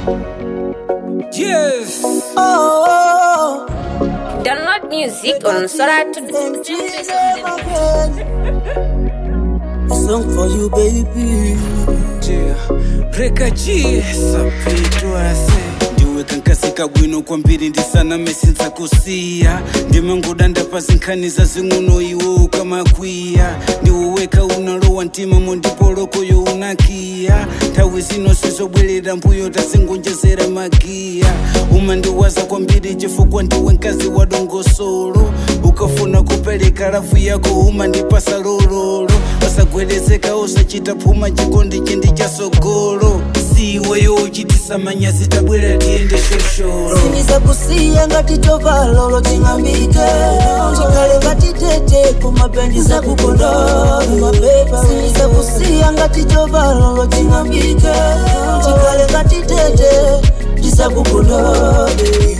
Yes. Oh, Download music on Sora to and Jesus again. A song for you, baby. Yeah. Reka G. Sapitwase. ndiweka nkasika bwino kwambiri ndisaname sinza kusiya ndimangoda ndapazinkhaniza zing'uno iwo ukamakwiya ndiwoweka unalowa mtima mondipolokoyo unakiya nthawi zino sizobwerera mbuyo tasingonjezera magiya umandiwaza kwambiri chifukwa ndiwe mkazi wa dongosolo ukafuna kupereka lafu yako umandipasa lololo wasagwerezeka usachita phuma chikondi chindi chasogolo siweyo uchitisa manyazi tabwera tiyende shosholo Siniza kusiya ngati chovalolo ching'ambike chikale ngati tete kumapendi za kukondola mapepa Siniza kusiya ngati chovalolo ching'ambike chikale ngati tete ndisakukondola baby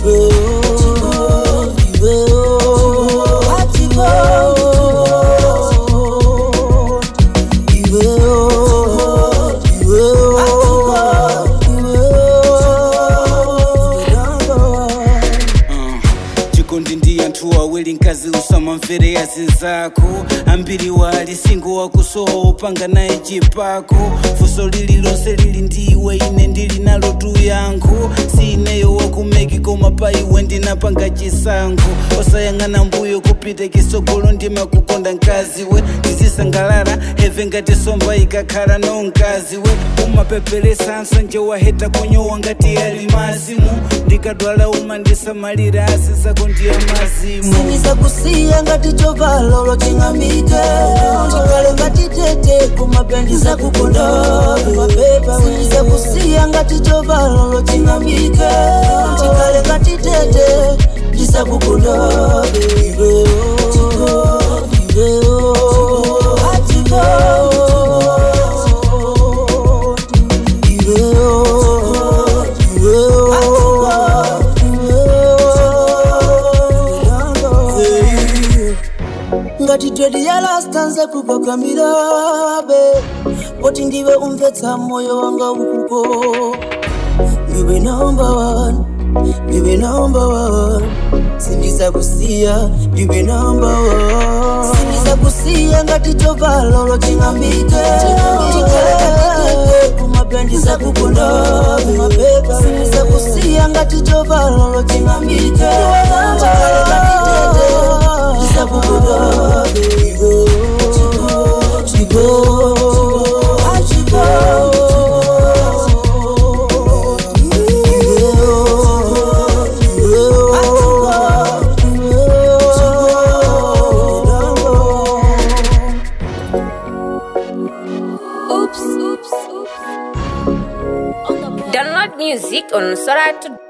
Uh, chikondi ndi anthu awiri mkazi usamamvere azinzako ambiri wali singo wakusowa upanga naye chipako funso lililonse lili ndiwe ine ndili nalo tu yankho siineyo wakumeki koma pa iwe ndinapanga chisankho osayang'ana mbuyo kupita kisogolo ndimakukonda mkazi we ndizisangalala heve ngati somba ikakhala no mkazi we umapeperesa nsanje waheta kunyowa ngati ali mazimu ndikadwala umandisamalira asi zako ndiye mazimu siniza kusiya ngati chovalolo ching'ambike chikale ngati tete kumapendi za kukondola mapepa siniza kusiya ngati chovalolo ching'ambike chikale ngati tete ndisakukondola baby ngati twedi yalastanze kupakamirabe poti ndiwe umvetsa moyo wanga ukuko ndiwe naomba wanu ndiwe naomba wanu sindiza kusiya ndiwe naomba wanu sindiza kusiya ngati chovalolo ching'ambike chikalekatitete kumapendi za kukondola mapepa sindiza kusiya ngati chovalolo ching'ambike chikalekatitete ndisakukondola baby chigo chigo download music on Sora to